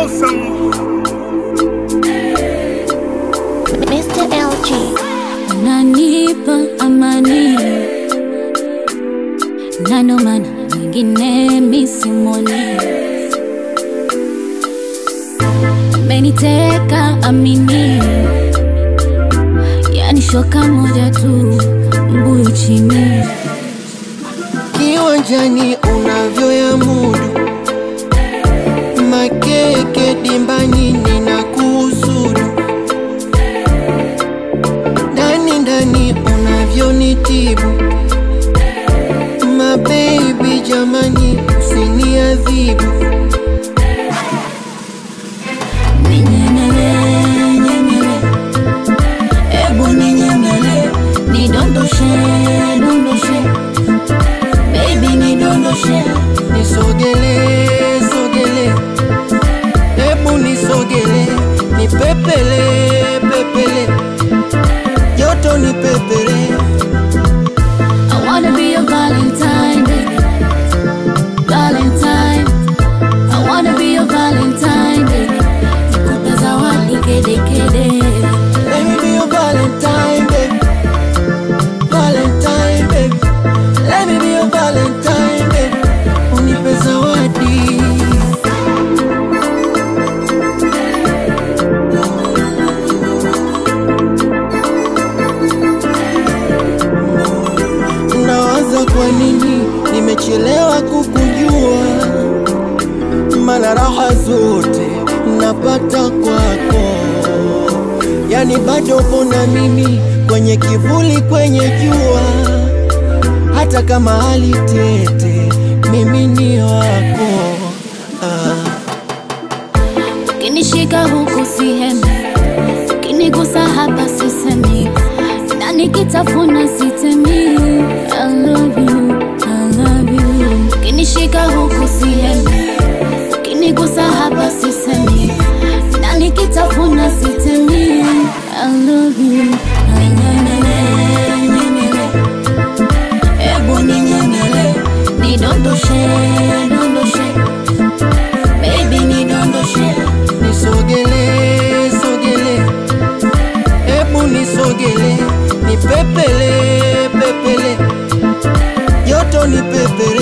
awesome. Mr. LG. unanipa amani na ndo maana mwingine misimoni meniteka amini yani shoka moja tu mbuyu chini kiwanjani unavyoya mudu makeke dimbanyini na kuusudu ndani ndani unavyonitibu mabebi jamani usiniadhibu ninyemele nyemele ebu ninyemele nidondoshe dondoshe baby nidondoshe nisogele sogele hebu nisogele nipepele pepele joto nipepele I wanna be your Valentine, baby. Valentine. I wanna be your Valentine, baby. Nikupe zawadi kede kede. Let me be your Valentine, baby. Valentine, baby. Let me be your Valentine, baby. Unipe zawadi. Nawaza kwa nini nimechelewa kukujua, mana raha zote napata kwako yani bado upo na mimi kwenye kivuli, kwenye jua, hata kama hali tete, mimi ni wako ah. Ukinishika huku sihemi, ukinigusa hapa sisemi, na nikitafuna sitemi. I love you, I love you. Ukinishika huku sihemi, ukinigusa hapa sisemi, na nikitafuna sitemi. I love you, I nyemele, nyemele. Ebu ninyemele, nidondoshe, dondoshe. Baby nidondoshe Nisogele, sogele, hebu nisogele, nipepele, pepele, joto nipepele